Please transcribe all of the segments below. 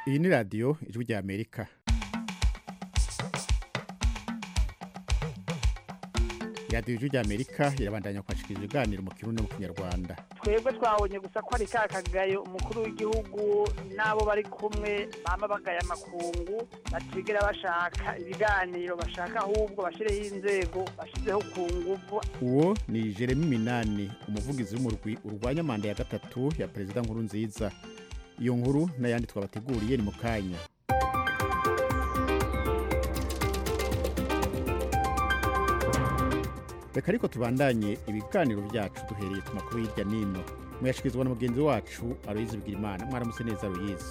iyi ni radiyo ijwi rya amerika radiyo ijwi rya amerika irabandanya kwashikiriza ibiganiro mu kirundi no mu kinyarwanda twebwe twabonye gusa ko ari ka kagayo umukuru w'igihugu n'abo bari kumwe bama bagaya amakungu batigera bashaka ibiganiro bashaka ahubwo bashyireho inzego bashyizeho ku nguvu uwo ni jeremy minani umuvugizi w'umurwi urwanya manda ya gatatu ya perezida nkuru nziza iyo nkuru n'ayandi twabateguriye ni mu kanya reka ariko tubandanye ibiganiro byacu duhereye ku makuru hirya n'ino muyashikirizwa na mugenzi wacu aloyizi bigirimana mwaramutse neza aloyizi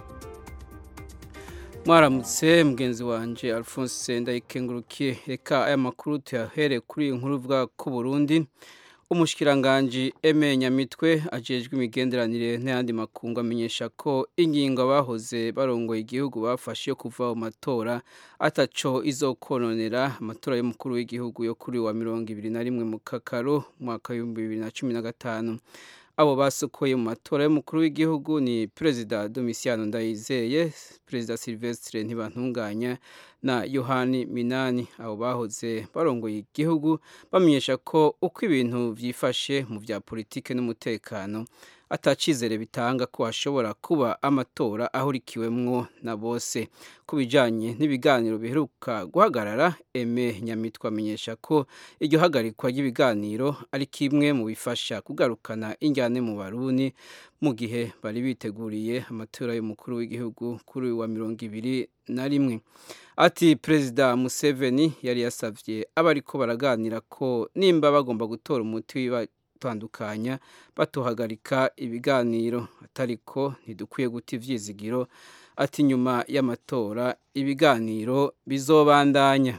mwaramutse mugenzi wanje alphonse ndayikengurukiye reka aya makuru tuyahere kuri iyi nkuru ivuga ko burundi umushikiranganji eme nyamitwe ajejwe imigenderanire n'ayandi makungu amenyesha ko ingingo abahoze barongoye igihugu bafashe yo kuva mu matora ataco izokononera amatora y'umukuru w'igihugu yo kuri wa mirongo ibiri na rimwe mu kakaro mwaka w'ibihumbi bibiri na cumi na gatanu abo basokoye mu matora y'umukuru w'igihugu ni perezida domisiano ndayizeye perezida silvestre ntibantunganya na yohani minani abo bahoze barongoye igihugu bamenyesha ko uko ibintu byifashe mu bya politike n'umutekano atacizere bitanga ko hashobora kuba amatora ahurikiwemwo na bose ku bijyanye n'ibiganiro biheruka guhagarara eme nyamitwe amenyesha ko iryo hagarikwa ry'ibiganiro ari kimwe mu bifasha kugarukana injyane mu baruni mu gihe bari biteguriye amatora y'umukuru w'igihugu kuri uyu wa mirongo ibiri na rimwe ati perezida museveni yari yasabye abariko baraganira ko nimba bagomba gutora umuti batandukanya batuhagarika ibiganiro atariko ntidukwiye guta ivyizigiro ati nyuma y'amatora ibiganiro bizobandanya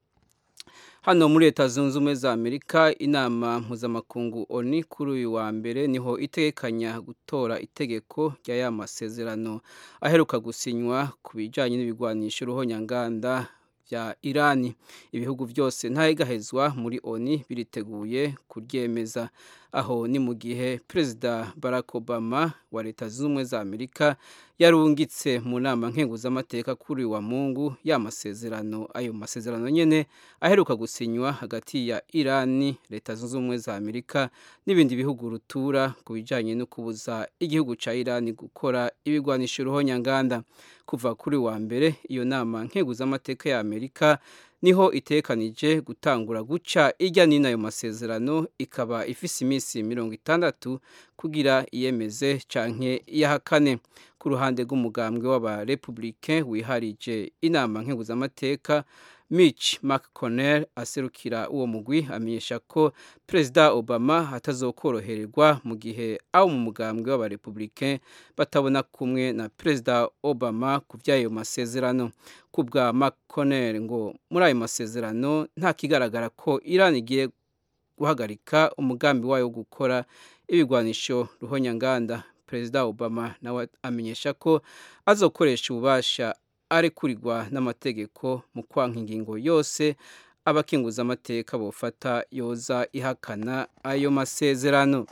hano muri leta zunze ubumwe za amerika inama mpuzamakungu oni kuri uyu wa mbere niho itegekanya gutora itegeko rya ya masezerano aheruka gusinywa ku bijyanye n'ibigwanisho ruhonyanganda bya irani ibihugu byose ntayegahezwa muri oni biriteguye kuryemeza aho ni mu gihe perezida barack obama wa leta zunze ubumwe za amerika yarungitse mu nama nkenguzamateka kuri wa mungu ya masezerano ayo masezerano nyene aheruka gusinywa hagati ya irani leta zunze ubumwe za amerika n'ibindi bihugu rutura ku bijyanye no kubuza igihugu ca irani gukora ibigwanisho ruhonyanganda kuva kuri wa mbere iyo nama nkenguzamateka ya amerika niho itekanije gutangura guca ijya n'ino ayo masezerano ikaba ifise iminsi mirongo itandatu kugira iyemeze canke iyahakane ku ruhande rw'umugambwe w'abarepublike wiharije inama nkenguzamateka Mitch McConnell aserukira uwo mugwi amenyesha ko Perezida Obama atazokorohererwa mu gihe abo mu mugambwe w'abarepublike batabona kumwe na Perezida Obama ku by'ayo masezerano ku bwa McConnell ngo muri ayo masezerano nta kigaragara ko Iran igiye guhagarika umugambi wayo wo gukora ibigwanisho ruhonyanganda Perezida Obama nawe amenyesha ko azokoresha ububasha arekurirwa n'amategeko mu kwanka ingingo yose abakinguza amateka bofata yoza ihakana ayo masezerano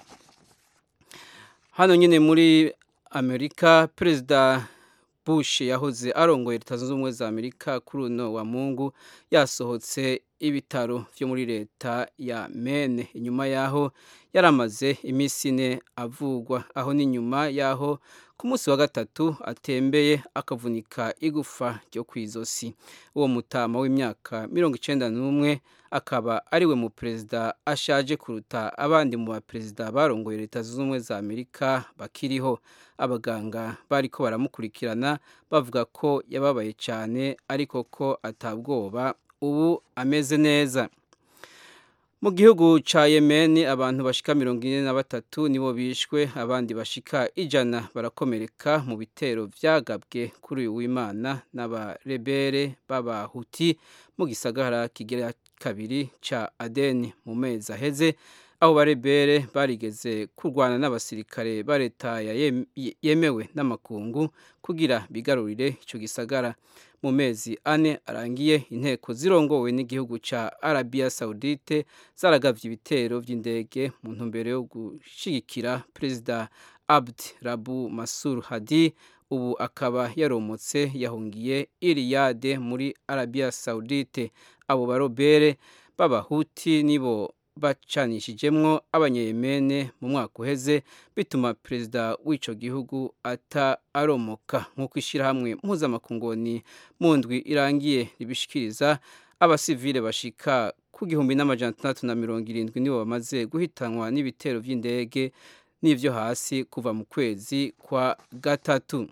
hano nyine muri amerika perezida bush yahoze arongoye leta zunze ubumwe za amerika kuri uno wa mungu yasohotse ibitaro byo muri leta ya mene inyuma yaho yaramaze iminsi ine avugwa aho ni nyuma yaho ku munsi wa gatatu atembeye akavunika igufa ryo ku izosi uwo mutama w'imyaka mirongo icyenda n'umwe akaba ariwe mu perezida ashaje kuruta abandi mu baperezida barongoye leta zunze ubumwe za amerika bakiriho abaganga bari ko baramukurikirana bavuga ko yababaye cyane ariko ko atabwoba ubu ameze neza mu gihugu ca Yemen abantu bashika mirongo ine na batatu nibo bishwe abandi bashika ijana barakomereka mu bitero vyagabwe kuri uyu w'Imana n'abarebere b'abahuti mu gisagara kigira kabiri ca Aden mu mezi aheze aho barebere barigeze kurwana n'abasirikare ba leta yemewe n'amakungu kugira bigarurire ico gisagara mu mezi ane arangiye inteko zirongowe n'igihugu ca Arabia Saudite zaragavye ibitero vy'indege mu ntumbero yo gushigikira perezida Abd Rabu Masur Hadi ubu akaba yaromotse yahungiye iriyade muri arabiya sawudite abo barobere b'abahuti nibo bacanishijemwo abanyayemene mu mwaka uheze bituma perezida w'ico gihugu ata aromoka nk'uko ishyirahamwe mpuzamakungoni mu ndwi irangiye ribishikiriza abasivile bashika ku gihumbi n'amajana atandatu na mirongo irindwi nibo bamaze guhitanwa n'ibitero vy'indege n'ivyo hasi kuva mu kwezi kwa gatatu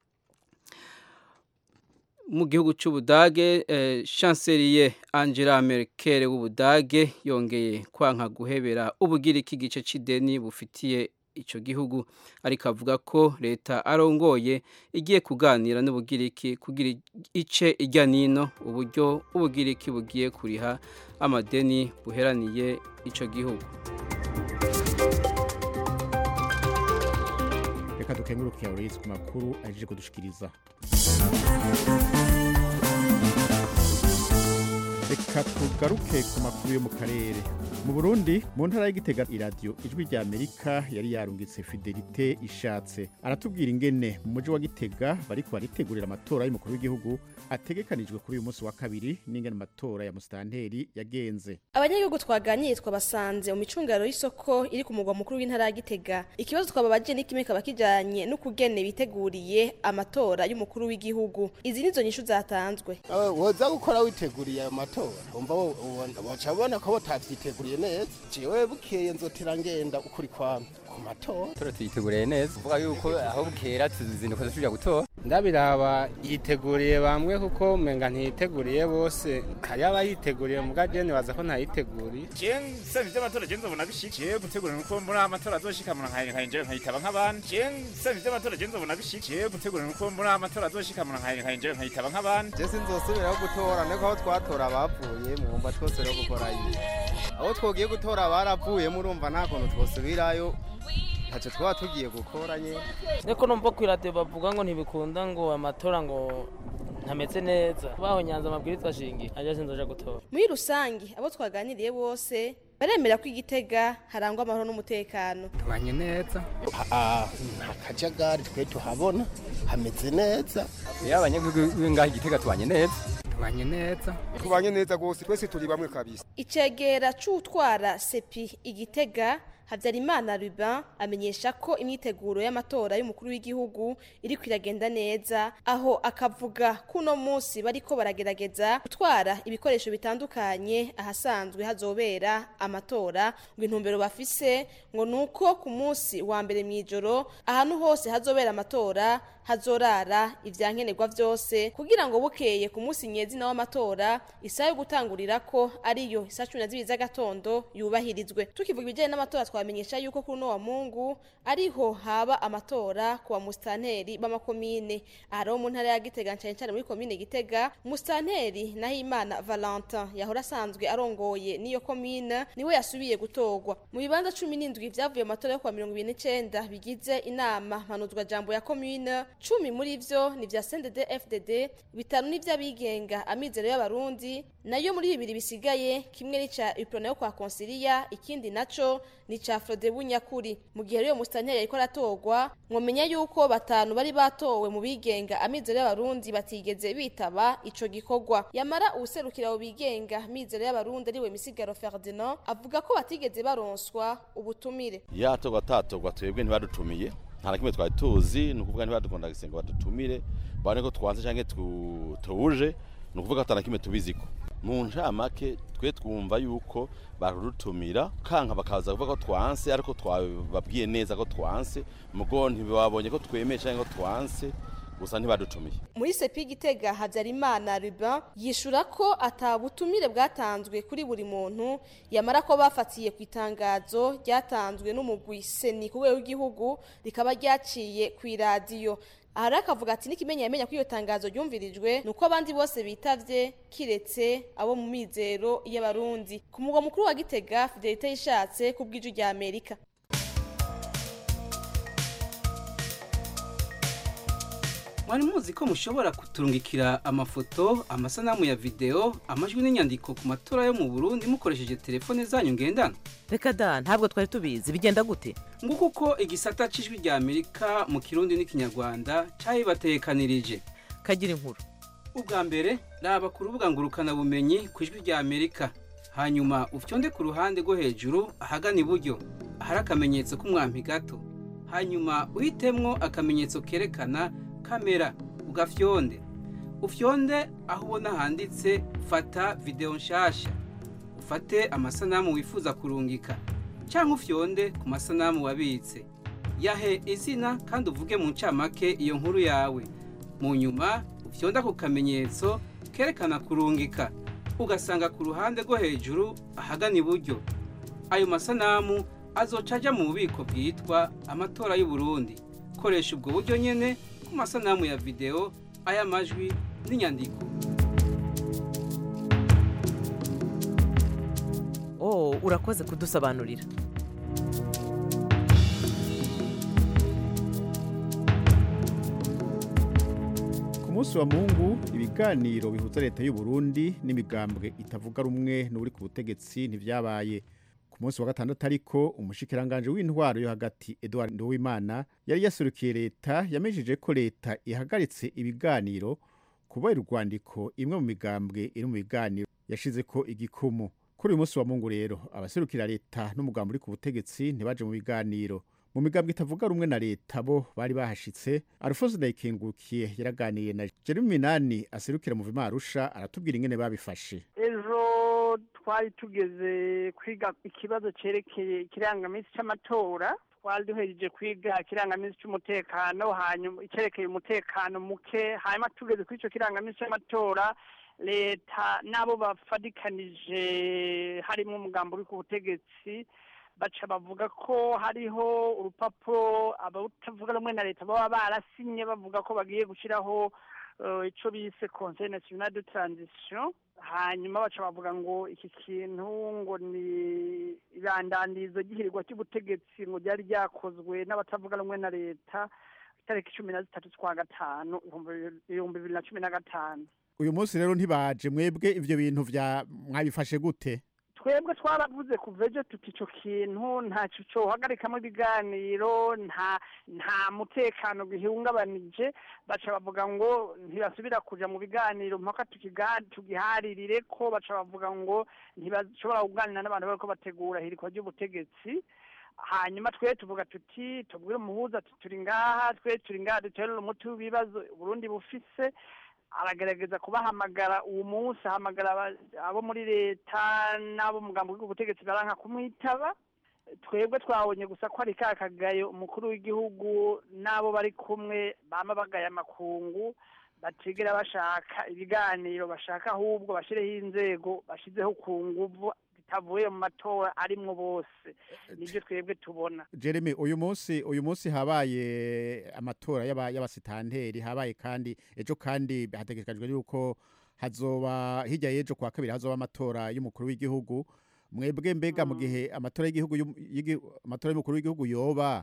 mu gihugu cy'ubudage eh, chancelier angela merkel w'ubudage yongeye kwanka guhebera ubugiriki igice c'ideni bufitiye ico gihugu ariko avuga ko leta arongoye igiye kuganira n'ubugiriki kugira ice ijya nino uburyo ubugiriki bugiye kuriha amadeni buheraniye ico gihugu reka dukenguruke Aloys ku makuru ahejeje kudushikiriza reka tugaruke ku makuru yo mu karere mu burundi mu ntara y'igitega iradiyo ijwi rya amerika yari yarungitse fidelite ishatse aratubwira ingene mu mujyi wa gitega bariko baritegurira amatora y'umukuru w'igihugu ategekanijwe kuri uyu munsi wa kabiri n'ingene amatora ya musitanteri yagenze abanyagihugu twaganiriye twabasanze mu micungaro y'isoko iri ku mugwa mukuru w'intara ya gitega ikibazo twababaje ni kimwe kaba kijanye n'ukugene biteguriye amatora y'umukuru w'igihugu izi nizo nyishu zatanzwe woza gukora witeguriye ayo matora umva waca ubona ko batavyiteguriye neza jewe bukeye nzotera ngenda ukuri kwame ku matora tora tuyiteguriye neza uvuga yuko aho bukera tuzinduka dusubira gutora ndabiraba yiteguriye bamwe kuko umenga ntiyiteguriye bose hari abayiteguriye muga jene baza ko ntayiteguriye je nsavye ivy'amatora je nzobona bishikiye gutegura nuko muri amatora azoshika mu nkaye nkaye nje nkayitaba nk'abandi je nsavye ivy'amatora je nzobona bishikiye gutegura nuko muri amatora azoshika mu nkaye nkaye nje nkayitaba nk'abandi je sinzosubiraho gutora niko aho twatora bavuye mwumva twose rero gukora iyi aho twogiye gutora baravuye murumva nta kuntu twosubirayo ntacyo twaba tugiye gukora nyine niko numva ku iradiyo bavuga ngo ntibikunda ngo amatora ngo ntameze neza baho nyanza amabwirizwa shingi ajya sinzoja gutora muri rusange abo twaganiriye bose baremera ko igitega harangwa amahoro n'umutekano tubanye neza nta kajagari twe tuhabona hameze neza iyo abanyagihugu b'ingaha igitega tubanye neza tubanye neza tubanye neza rwose twese turi bamwe kabisa icegera c'utwara sepi igitega habyarimana ruban amenyesha ko imyiteguro y'amatora y'umukuru w'igihugu iri kwiragenda neza aho akavuga ko uno munsi bariko baragerageza gutwara ibikoresho bitandukanye ahasanzwe hazobera amatora ngo intumbero bafise ngo nuko ku munsi wa mbere mw'ijoro ahantu hose hazobera amatora hazorara ivyankenerwa vyose kugira ngo bukeye ku munsi nyezina w'amatora isaha yo gutangurira ko ariyo isa cumi na zibiri z'agatondo yubahirizwe tukivuga ibijyanye n'amatora twamenyesha yuko kuri uno wa mungu ariho haba amatora ku bamusitanteri b'amakomine aha rero mu ntara ya gitega cyane cyane muri komine gitega umusitanteri nahimana valentin yahora asanzwe arongoye n'iyo komine niwe yasubiye gutorwa mu bibanza cumi n'indwi vyavuye mu matora yo kuwa mirongo ibiri n'icenda bigize inama mpanuzwa jambo ya komine cumi muri vyo ni vya CNDD FDD bitanu ni vy'abigenga amizero y'abarundi nayo muri bibiri bisigaye kimwe ni ca Uprona yo kwa Consilia ikindi naco ni ca Frode Bunyakuri mu gihe rero mustanteri yariko aratorwa mwomenya yuko batanu bari batowe mu bigenga amizero y'abarundi batigeze bitaba ico gikorwa yamara uwuserukira abo bigenga amizero y'abarundi ariwe Misigaro Ferdinand avuga ko batigeze baronswa ubutumire yatorwa atatorwa twebwe ntibadutumiye nta na kimwe twari tuzi ni ukuvuga ntibadukunda gusenga badutumire babone ko twanze cyangwa tuje ni ukuvuga ko na kimwe tubiziko mu ncamake twe twumva yuko barudutumira kanka bakaza kuvuga ko twanse ariko twababwiye neza ko twanse mugo ntibabonye ko twemeye cyangwa ko twanse gusa ntibadutumiye muri sepi gitega habyarimana ruban yishura ko atabutumire bwatanzwe kuri buri muntu yamara ko bafatiye ku itangazo ryatanzwe n'umugwi seni ku rwego rw'igihugu rikaba ryaciye ku iradiyo aha rero akavuga ati n'ikimenya yamenya ko iyo tangazo ryumvirijwe ni uko abandi bose bitavye kiretse abo mu mizero y'abarundi ku mugwa mukuru wa gitega fidelite yishatse ku bw'iju rya amerika mwari muzi ko mushobora kuturungikira amafoto amasanamu ya videwo amajwi n'inyandiko ku matora yo mu burundi mukoresheje telefone zanyu ngendanwa reka da ntabwo twari tubizi bigenda gute nguko uko igisata c'ijwi rya amerika mu kirundi n'ikinyarwanda cabibatekanirije kagira inkuru ubwa mbere raba ku rubuga ngurukanabumenyi ku ijwi rya amerika hanyuma ufyonde ku ruhande rwo hejuru ahagana iburyo ahari akamenyetso k'umwampi gato hanyuma uhitemwo akamenyetso kerekana kamera ugafyonde ufyonde aho ubona handitse fata videwo nshasha ufate amasanamu wifuza kurungika cyangwa ufyonde ku masanamu wabitse yahe izina kandi uvuge mu ncamake iyo nkuru yawe mu nyuma ufyonda ku kamenyetso kerekana kurungika ugasanga ku ruhande rwo hejuru ahagana iburyo ayo masanamu azoca ajya mu bubiko bwitwa amatora y'u Burundi koresha ubwo buryo nyene ku masanamu ya videwo ay'amajwi n'inyandiko oh urakoze kudusobanurira ku munsi wa mungu ibiganiro bihuza leta y'u Burundi n'imigambwe itavuga rumwe n'uri ku butegetsi ntivyabaye ku munsi wa gatandatu ariko umushikiranganje w'intwaro yo hagati Edouard Nduwimana yari yaserukiye leta yamejeje ko leta ihagaritse ibiganiro kubera urwandiko imwe mu migambwe iri mu biganiro yashize ko igikumu kuri uyu munsi wa mungu rero abaserukira leta n'umugambi uri ku butegetsi ntibaje mu biganiro mu migambwe itavuga rumwe na leta bo bari bahashitse Alphonse Ndayikengukiye yaraganiye na Jeremy Minani aserukira mu Vimarusha aratubwira ingene babifashe ejo twari tugeze kwiga ikibazo cerekeye ikirangaminsi c'amatora twari duhejeje kwiga ikirangaminsi c'umutekano hanyuma icerekeye umutekano muke hanyuma tugeze kuri ico kirangaminsi c'amatora leta n'abo bafadikanije harimo umugambo uri ku butegetsi baca bavuga ko hariho urupapuro abatavuga rumwe na leta baba barasinye bavuga ko bagiye gushyiraho icyo bise conseil national de transition hanyuma baca bavuga ngo iki kintu ngo ni ibandandirizo ry'ihirirwa cy'ubutegetsi ngo ryari ryakozwe n'abatavuga rumwe na leta itariki cumi na zitatu z'ukwa gatanu ibihumbi bibiri na cumi na gatanu uyu munsi rero ntibaje mwebwe ivyo bintu vya mwabifashe gute twebwe twaravuze kuva ejo tuti icyo kintu ntacyo cyohagarikamo ibiganiro nta nta mutekano gihungabanije baca bavuga ngo ntibasubira kuja mu biganiro mpaka tugiharirire ko baca bavuga ngo ntibashobora kuganira n'abantu bariko bategura hirikwa ry'ubutegetsi hanyuma twe tuvuga tuti tubwire umuhuza turi ngaha twe turi ngaha duterera umuti w'ibibazo uburundi bufise aragerageza kubahamagara uwo munsi ahamagara abo muri leta n'abo mugambo w'ubutegetsi baranka kumwitaba twebwe twabonye gusa ko ari ka kagayo umukuru w'igihugu n'abo bari kumwe bama bagaya amakungu batigera bashaka ibiganiro bashaka ahubwo bashyireho inzego bashyizeho ku nguvu zitavuye mu matora arimwo bose nibyo twebwe tubona Jeremy uyu munsi uyu munsi habaye amatora y'abasitanteri habaye kandi ejo kandi hategekajwe yuko hazoba hirya y'ejo kwa kabiri hazoba amatora y'umukuru w'igihugu mwebwe mbega mu gihe amatora y'igihugu amatora y'umukuru w'igihugu yoba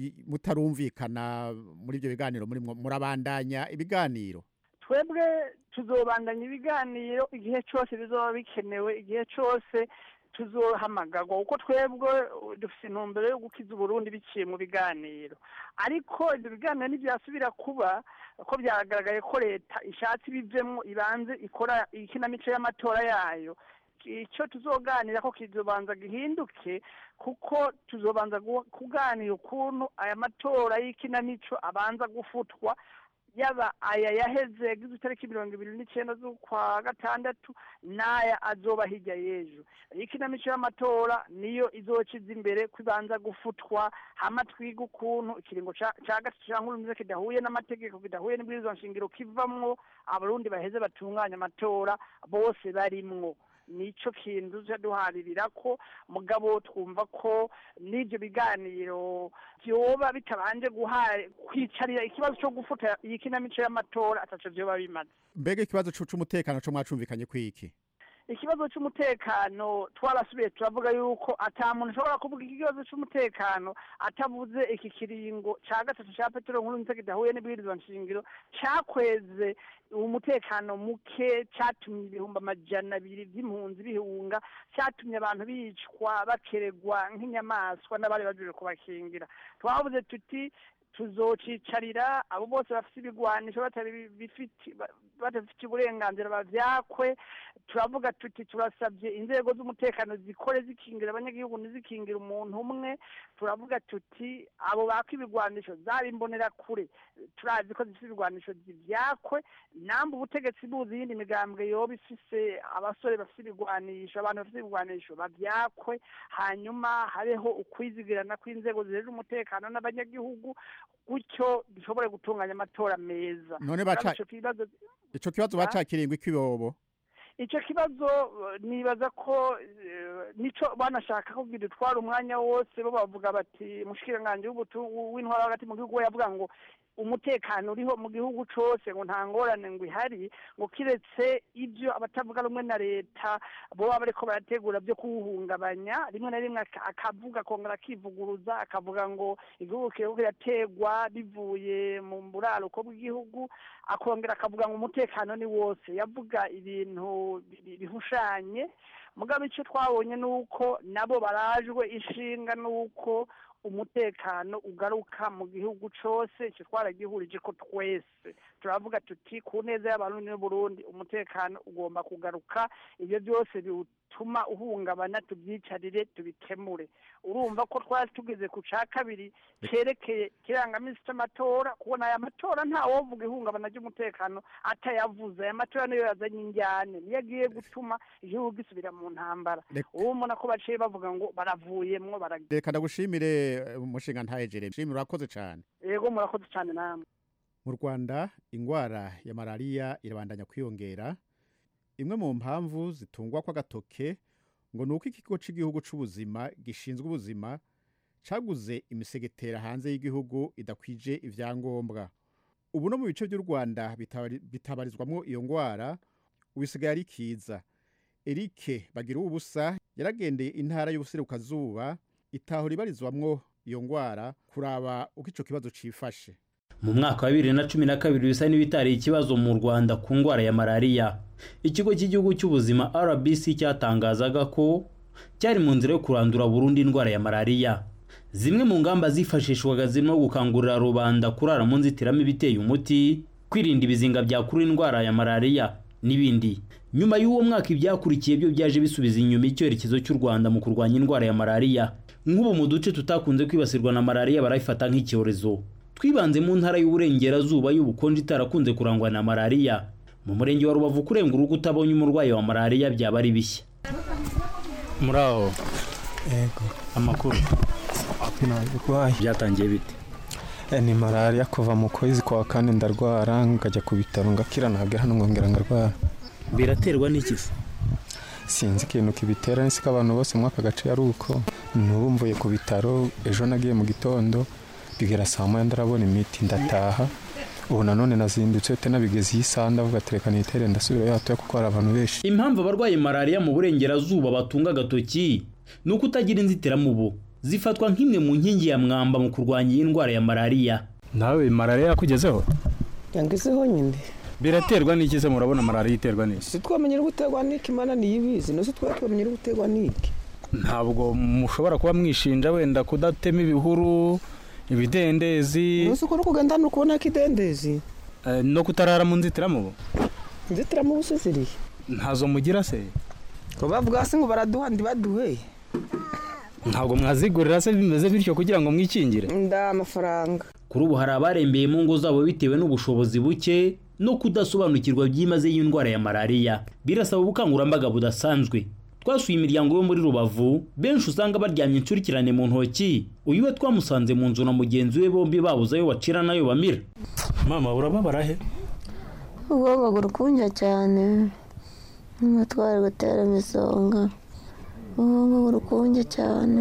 mutarumvikana muri ibyo biganiro muri murabandanya ibiganiro twebwe tuzobandanya ibiganiro igihe cyose bizoba bikenewe igihe cyose tuzohamagarwa kuko twebwe dufite intumbero yo gukiza uburundi biciye mu biganiro ariko ibyo biganiro ntibyasubira kuba ko byagaragaye ko leta ishatse ibivemo ibanze ikora ikinamico y'amatora yayo icyo tuzoganira ko kizobanza gihinduke kuko tuzobanza kuganira ukuntu aya matora y'ikinamico abanza gufutwa yaba aya yaheze yagize itariki mirongo ibiri n'icyenda z'ukwa gatandatu n'aya azoba hirya y'ejo ikinamico y'amatora niyo izokiza imbere ko ibanza gufutwa hama twiga ukuntu ikiringo cya gatatu cya nkuru kidahuye n'amategeko kidahuye n'ibwirizwa nshingiro kivamwo abarundi baheze batunganya amatora bose barimwo nico kintu tujya duharirira ko mugabo twumva ko n'ibyo biganiro byoba bitabanje kwicarira ikibazo cyo gufuta iyi kinamico y'amatora ataco vyoba bimaze mbega ikibazo c'umutekano co mwacumvikanye kwiki ikibazo cy'umutekano twarasubiye turavuga yuko ata muntu ushobora kuvuga ikibazo cy'umutekano atavuze iki kiringo cya gatatu cya petero nkuru nzego kidahuye n'ibwirizwa nshingiro cyakweze umutekano muke cyatumye ibihumbi amajana abiri by'impunzi bihunga cyatumye abantu bicwa bakeregwa nk'inyamaswa n'abari baje kubakingira twavuze tuti tuzocicarira abo bose bafite ibigwanisho batari bifite badafite uburenganzira bavyakwe turavuga tuti turasabye inzego z'umutekano zikore zikingira abanyagihugu ntizikingira umuntu umwe turavuga tuti abo baka ibigwanisho zaba imbonera kure turazi ko zifite ibigwanisho zivyakwe namba ubutegetsi buzi iyindi migambwe yoba ifise abasore bafite ibigwanisho abantu bafite ibigwanisho bavyakwe hanyuma habeho ukwizigirana kw'inzego zijejwe umutekano n'abanyagihugu gutyo dushobore gutunganya amatora meza None baca- Kandi ico kibazo ico kibazo Ah? bacakiriye kw'ibobo icyo kibazo eh, nibaza ko eh, nico banashaka ko gidutwara umwanya wose bo bavuga bati mushikiranganje w'ubutu- w'intwara hagati mu gihugu we yavuga ngo umutekano uriho mu gihugu cose ngo nta ngorane ngo ihari ngo kiretse ibyo abatavuga rumwe na leta boba bariko barategura byo kuwuhungabanya rimwe na rimwe aka- akavuga akongera akivuguruza akavuga ngo igihugu kiriko kirategwa bivuye mu buraruko bw'igihugu akongera akavuga ngo umutekano ni wose yavuga ibintu bi- bihushanye mugabo icyo twabonye ni uko nabo barajwe ishinga n'uko umutekano ugaruka mu gihugu cose icyo twaragihurije ko twese turavuga tuti ku neza y'abarundi n'uburundi umutekano ugomba kugaruka ibyo byose biwutuma uhungabana tubyicarire tubikemure urumva ko twari tugeze ku ca kabiri cerekeye kirangamisi c'amatora kubona aya matora nta wovuga ihungabana ry'umutekano atayavuze aya matora niyo yazanye injyane niyo agiye gutuma igihugu gisubira mu ntambara Reka- ubu mbona ko baciye bavuga ngo baravuyemwo baragiye reka ndagushimire eh, umushinga ntaye Jeremy shimira urakoze cyane yego murakoze cyane namwe mu Rwanda ingwara ya malaria irabandanya kwiyongera imwe mu mpamvu zitungwa kw'agatoke ngo ni uko ikigo cy'igihugu c'ubuzima gishinzwe ubuzima caguze imisegetera hanze y'igihugu idakwije ivyangombwa ubu no mu bice by'u Rwanda bitabari- bitabarizwamwo iyo ngwara ubisigaye ari kiza Eric bagira ubusa yaragendeye intara y'ubuserukazuba itaho ribarizwamwo iyo ngwara kuraba uko ico kibazo cifashe mu mwaka wa bibiri na cumi na kabiri bisa n'ibitari ikibazo mu rwanda ku ndwara ya malariya ikigo cy'igihugu cy'ubuzima rbc cyatangazaga ko cyari mu nzira yo kurandura burundu indwara ya malariya zimwe mu ngamba zifashishwaga zirimo gukangurira rubanda kurara mu nzitiramibu iteye umuti kwirinda ibizinga byakura indwara ya malariya n'ibindi nyuma y'uwo mwaka ibyakurikiye byo byaje bisubiza inyuma icyerekezo cy'u rwanda mu kurwanya indwara ya malariya nk'ubu mu duce tutakunze kwibasirwa na malariya barayifata nk'icyorezo twibanze mu ntara y'uburengerazuba y'ubukonje itarakunze kurangwa na malariya mu murenge wa rubavu kurenga urugo utabonye umurwayi wa malariya byaba ari bishya muri aho yego amakuru ntarwaye byatangiye bite Eh, ni malariya kuva mu kwezi kwa kane ndarwara nkajya ku bitaro ngakira nagera hano nkongera ngarwara biraterwa n'iki se sinzi ikintu kibitera nsi ko abantu bose muri aka gace ari uko n'ubu mvuye ku bitaro ejo nagiye mu gitondo bigera saa moya ndarabona imiti ndataha ubu nanone nazindutse te nabigeze iyi saha ndavuga ati reka nitere ndasubirayo hatoya kuko hari abantu benshi impamvu abarwaye malariya mu burengerazuba batunga agatoki ni uko utagira inzitiramubu zifatwa nk'imwe mu nkingi ya mwamba mu kurwanya iyi ndwara ya malariya nawe malariya yakugezeho yangezeho nyine biraterwa n'iki se murabona malariya iterwa n'iki si twamenyera guterwa n'iki imana niyibizi nose twari twamenyera guterwa n'iki ntabwo mushobora kuba mwishinja wenda kudatema ibihuru ibidendezi nose uko uri kugenda ni ukubona ko idendezi eh, no kutarara mu nzitiramubu inzitiramubu se zirihe ntazo mugira se ngo bavuga hasi ngo baraduha ntibaduhe ntabwo mwazigurira se bimeze bityo kugira ngo mwikingire nda amafaranga kuri ubu hari abarembeye mu ngo zabo bitewe n'ubushobozi buke no kudasobanukirwa byimaze y'indwara ya malariya birasaba ubukangurambaga budasanzwe twasuye imiryango yo muri rubavu benshi usanga baryamye incurikirane mu ntoki uyu we twamusanze mu nzu na mugenzi we bombi babuze ayo bacira n'ayo bamira mama urababara he ubwonko burukundya cyane n'umutwaro gutera imisonga ubwonko burukundya cyane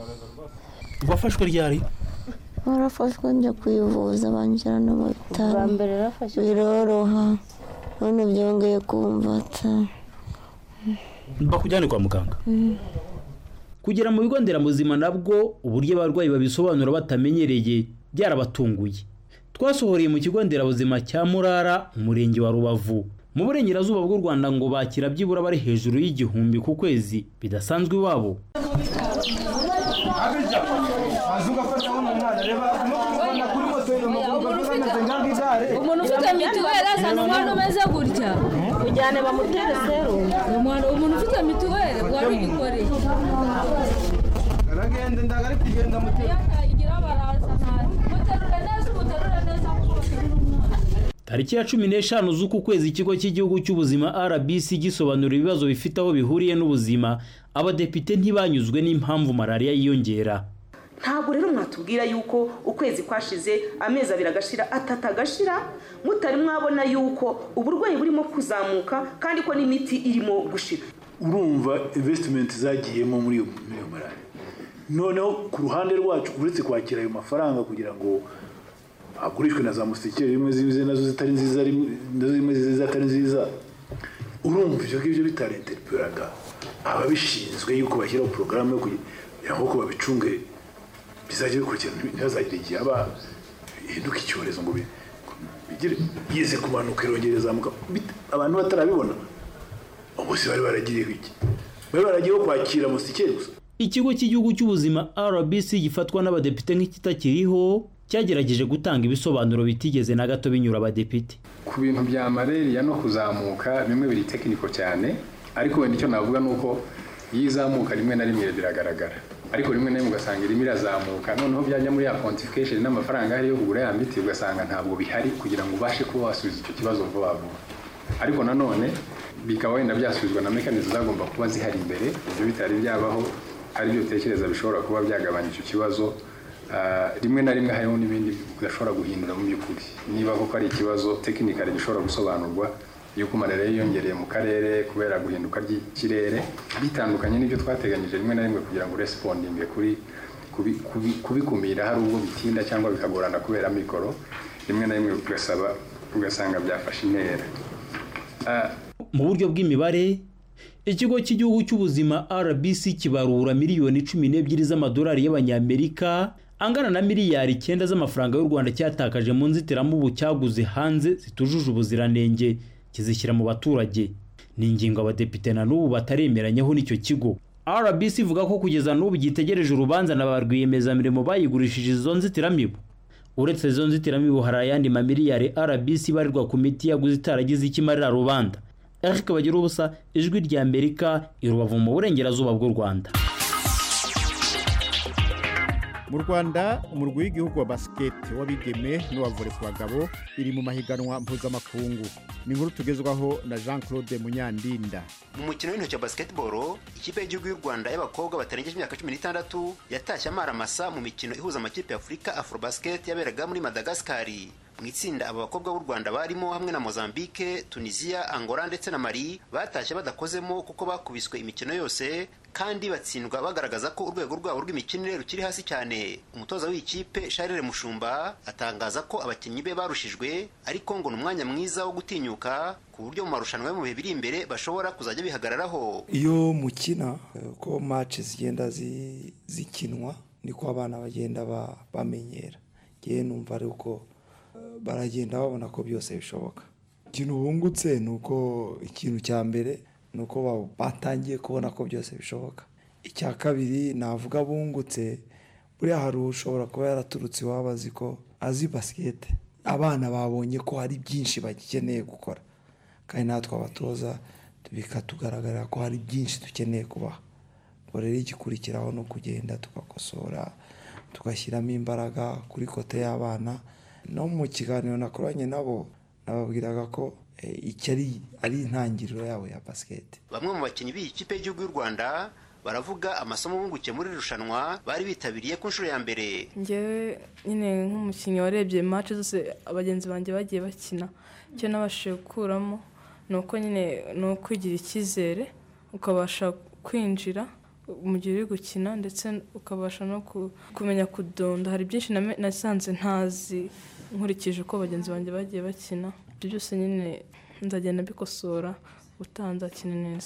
wafashwe ryari warafashwe njya kwivuza banjyana mu bitaro biroroha none byongeye kumvata bakujyane kwa muganga kugera mu bigo nderabuzima nabwo uburyo abarwayi babisobanura batamenyereye byarabatunguye twasohoreye mu kigo nderabuzima cya murara umurenge wa rubavu mu burengerazuba bw'u rwanda ngo bakira byibura bari hejuru y'igihumbi ku kwezi bidasanzwe iwabo umuntu ufite mituweli azana umwana umeze gutya ujyane bamutere serumu umwana umuntu ufite mituweli wari ugikoreye aragenda ndaga ari kugenda mutera igira baraza muterure neza umuterure neza tariki ya cumi n'eshanu z'uku kwezi ikigo cy'igihugu cy'ubuzima rbc gisobanura ibibazo bifite aho bihuriye n'ubuzima abadepite ntibanyuzwe n'impamvu malariya yiyongera ntabwo rero mwatubwira yuko ukwezi kwashize amezi abiri agashira atatu agashira mutari mwabona yuko uburwayi burimo kuzamuka kandi ko n'imiti irimo gushira urumva invesitimenti zagiyemo muri iyo muri iyo malariya noneho ku ruhande rwacu uretse kwakira ayo mafaranga kugira ngo hagurishwe na za musikeri rimwe zize nazo zitari nziza rimwe- nazo rimwe zize zitari nziza urumva ibyo ngibyo bitarentereperaga ababishinzwe yuko bashyiraho porogaramu yo kugira ngo babicunge bizajya bikurikirana ntihazagire igihe haba hinduka icyorezo ngo bi- bigire yize kumanuka irongera izamuka bit- abantu batarabibona ubu se bari baragiriye iki bari baragiyeho kwakira musikeri gusa ikigo cy'igihugu cy'ubuzima rbc gifatwa n'abadepite nk'ikitakiriho cyagerageje gutanga ibisobanuro bitigeze na gato binyura abadepite ku bintu bya malariya no kuzamuka bimwe biri tekiniko cyane ariko wenda icyo navuga ni uko iyo izamuka rimwe na rimwe biragaragara ariko rimwe na rimwe ugasanga irimo irazamuka noneho byajya muri ya pontification n'amafaranga ahari yo kugura ya miti ugasanga ntabwo bihari kugira ngo ubashe kuba wasubiza icyo kibazo vuba vuba ariko nanone bikaba wenda byasubizwa na mekanizmu zagomba kuba zihari imbere ibyo bitari byabaho ari byo utekereza bishobora kuba byagabanya icyo kibazo Ah, rimwe na rimwe hariho n'ibindi udashobora guhindura mu by'ukuri niba koko ari ikibazo tekinikari gishobora gusobanurwa yuko malariya yiyongereye mu karere kubera guhinduka ry'ikirere bitandukanye n'ibyo twateganyije rimwe na rimwe kugira ngo resipondinge kuri kubi- kubi- kubikumira hari ubwo bitinda cyangwa bikagorana kubera mikoro rimwe na rimwe ugasaba ugasanga byafashe intera Ah, mu buryo bw'imibare ikigo cy'igihugu cy'ubuzima rbc kibarura miliyoni cumi n'ebyiri z'amadolari y'abanyamerika angana na miliyari icyenda z'amafaranga y'u rwanda cyatakaje mu nzitiramubu cyaguze hanze zitujuje ubuziranenge kizishyira mu baturage ni ingingo abadepite na n'ubu bataremeranyaho n'icyo kigo rbc ivuga ko kugeza n'ubu gitegereje urubanza na ba rwiyemezamirimo bayigurishije izo nzitiramibu uretse izo nzitiramibu hari ayandi mamiliyari rbc ibarirwa ku miti yaguze itaragize icyo imarira rubanda eric bagira ubusa ijwi rya amerika i rubavu mu burengerazuba bw'u rwanda mu rwanda umurwi w'igihugu wa basiketi w'abigeme n'uwa vore ku bagabo iri mu mahiganwa mpuzamakungu ni inkuru tugezwaho na jean claude munyandinda mu mukino w'intoki wa basketball ikipe y'igihugu y'u rwanda y'abakobwa batarengeje imyaka cumi n'itandatu yatashye amaramasa mu mikino ihuza amakipe ya afurika afrobasket yaberaga muri madagasikari mu itsinda aba bakobwa b'u rwanda barimo hamwe na mozambique tunisia angola ndetse na mali batashye badakozemo kuko bakubiswe imikino yose kandi batsindwa bagaragaza ko urwego rwabo rw'imikinire rukiri hasi cyane umutoza w'iyi kipe sharire mushumba atangaza ko abakinnyi be barushijwe ariko ngo ni umwanya mwiza wo gutinyuka ku buryo mu marushanwa yo mu bihe biri imbere bashobora kuzajya bihagararaho iyo mukina eh, uko match zigenda zi- zikinwa niko abana bagenda ba- bamenyera ngewe numva ari uko eh, baragenda babona ko byose bishoboka ikintu bungutse ni uko ikintu cya mbere ni uko ba- batangiye kubona ko byose bishoboka icya kabiri navuga bungutse buriya hari ushobora kuba yaraturutse iwabo azi ko azi basikete abana babonye ko hari byinshi bagikeneye gukora kandi natwe abatoza bikatugaragarira ko hari byinshi dukeneye kubaha ubwo rero igikurikiraho ni ukugenda tugakosora tugashyiramo imbaraga kuri kote y'abana no mu kiganiro nakoranye nabo nababwiraga ko eh, iki ari ari intangiriro yabo ya basiketi bamwe mu bakinnyi b'iyi kipe y'igihugu y'u rwanda baravuga amasomo bungukiye muri iri rushanwa bari bitabiriye ku nshuro ya mbere ngewe nyine nk'umukinnyi warebye match zose abagenzi banjye bagiye bakina icyo nabashije gukuramo ni uko nyine ni ukwigira icyizere ukabasha kwinjira mu gihe uri gukina ndetse ukabasha no ku- kumenya kudonda hari byinshi name- nasanze ntazi nkurikije uko bagenzi banjye bagiye bakina ibyo byose nyine nzagenda mbikosora ubutaha nzakina neza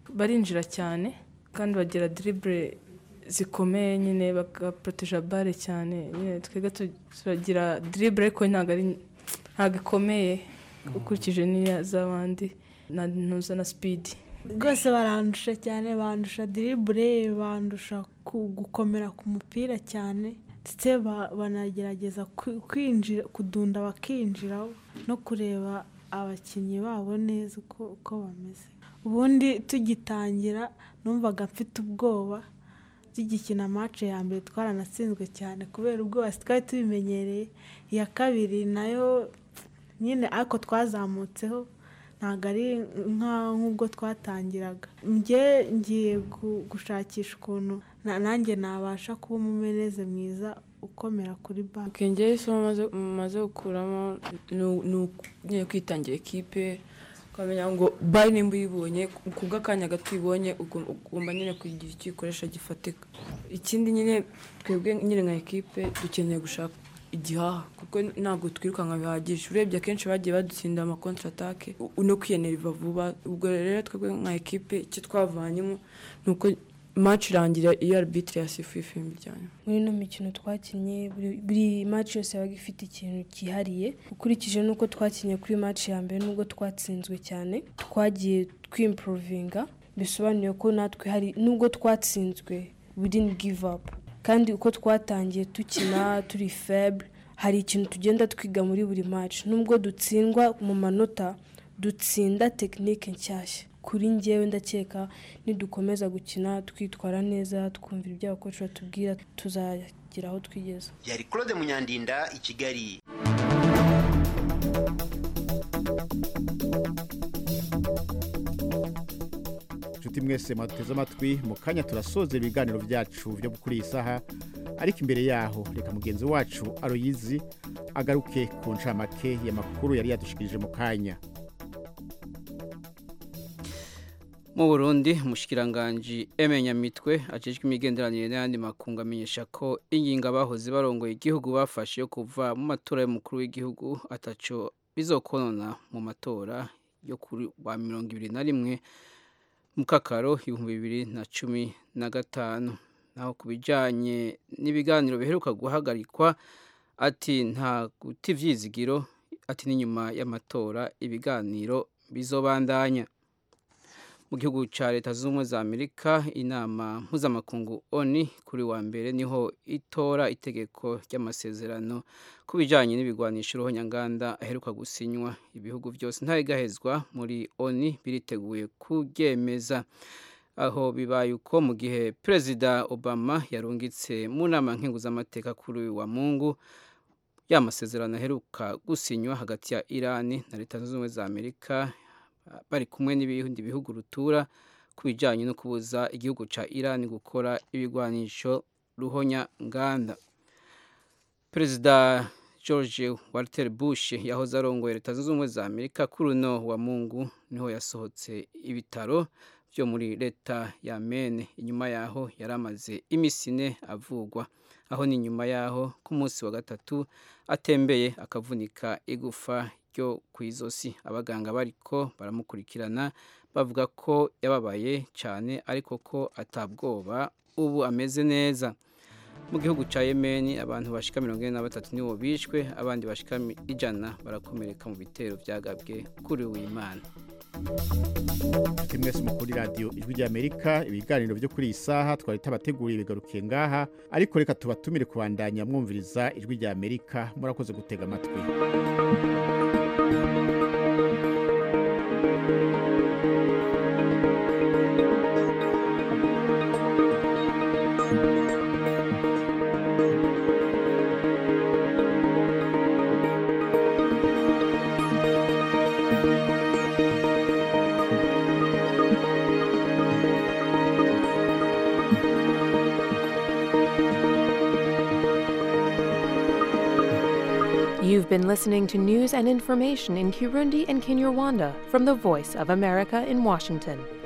barinjira cyane kandi bagira dribble zikomeye nyine bagaproteja bare cyane nyine twebwe tu- turagira dribble ariko ntabwo ari ntabwo ikomeye ukurikije n'iya z'abandi na ntuza na speed rwose barandusha cyane bandusha diribure bandusha ku- gukomera ku mupira cyane ndetse ba- banagerageza kwi- kwinjira kudunda bakinjiraho no kureba abakinnyi babo neza uko uko bameze ubundi tugitangira numvaga mfite ubwoba tugikina match ya mbere twaranatsinzwe cyane kubera ubwoba twari tubimenyereye iya kabiri nayo nyine ariko twazamutseho ntabwo ari nka- nk'ubwo twatangiraga njye ngiye gu- gushakisha ukuntu na- nanjye nabasha kuba umumeneze mwiza ukomera kuri banki ubwenge isomo maze- maze gukuramo ni u- ni uku- nyine kwitangira ekipe ukamenya ngo bari nimba uyibonye ku bw'akanya gato uyibonye ugom- ugomba nyine kugira icyo uyikoresha gifatika ikindi nyine twebwe nyine nka ekipe dukeneye gushaka igihaha kuko ntabwo twirukanka bihagije urebye akenshi bagiye badutsinda amakontra atake no kwiyeneriva vuba ubwo rero twebwe nka ekipe icyo twavanyemo ni uko match irangira iyo arbitre yasifuye ifimbi ryanyuma muri ino mikino twakinnye buri- buri match yose yabaga ifite ikintu cyihariye ukurikije n'uko twakinnye kuri match ya mbere n'ubwo twatsinzwe cyane twagiye twimprovinga bisobanuye ko natwe hari nubwo twatsinzwe we didn't give up kandi uko twatangiye dukina turi faible hari ikintu tugenda twiga muri buri match nubwo dutsindwa mu manota dutsinda tekinike nshyashya kuri njyewe ndakeka nidukomeza gukina twitwara neza twumvira ibyo abakozi batubwira tuzagera aho twigeze yari claude munyandinda i kigali inshuti mwese mwaduteze amatwi mu kanya turasoza ibiganiro byacu byo kuri iyi saha ariko imbere yaho reka mugenzi wacu aroyizi agaruke ku ncamake y'amakuru yari yadushikirije mu kanya mu burundi umushikiranganji emenyamitwe ajejwe imigenderanire n'ayandi makungu amenyesha ko ingingo abahoze barongoye igihugu bafashe yo kuva mu matora y'umukuru w'igihugu ataco bizokonona mu matora yo kuri wa mirongo ibiri na rimwe mu kakaro ibihumbi bibiri na cumi na gatanu naho ku bijyanye n'ibiganiro biheruka guhagarikwa ati nta guta ivyizigiro ati n'inyuma y'amatora ibiganiro bizobandanya mu gihugu cya leta zunze ubumwe za amerika inama mpuzamakungu oni kuri wa mbere niho itora itegeko ry'amasezerano ku bijyanye n'ibigwanisho uruhonyanganda aheruka gusinywa ibihugu byose ntayigahezwa muri oni biriteguye kuryemeza aho bibaye uko mu gihe perezida obama yarungitse mu nama nkenguzamateka kuri uyu wa mungu ya masezerano aheruka gusinywa hagati ya irani na leta zunze ubumwe za amerika bari kumwe n'ibindi bihugu rutura ku bijyanye no kubuza igihugu cya irani gukora ibigwanisho ruhonya nganda perezida george walter bush yahoze arongoye leta zunze ubumwe za amerika kuri uno wa mungu niho yasohotse ibitaro byo muri leta ya mene inyuma yaho yari amaze iminsi ine avugwa aho ni nyuma yaho ku munsi wa gatatu atembeye akavunika igufa ryo ku izosi abaganga bariko baramukurikirana bavuga ko yababaye cyane ariko ko atabwoba ubu ameze neza mu gihugu cya yemeni abantu bashika mirongo ine na batatu nibo bishwe abandi bashika ijana barakomereka mu bitero byagabwe kuri w'imana ati mwese mukuri radiyo ijwi ry'amerika ibiganiro byo kuri iyi saha twari tabateguriye bigarukiye ngaha ariko reka tubatumire kubandanya mwumviriza ijwi ry'amerika murakoze gutega amatwi You've been listening to news and information in Kirundi and Kinyarwanda from the Voice of America in Washington.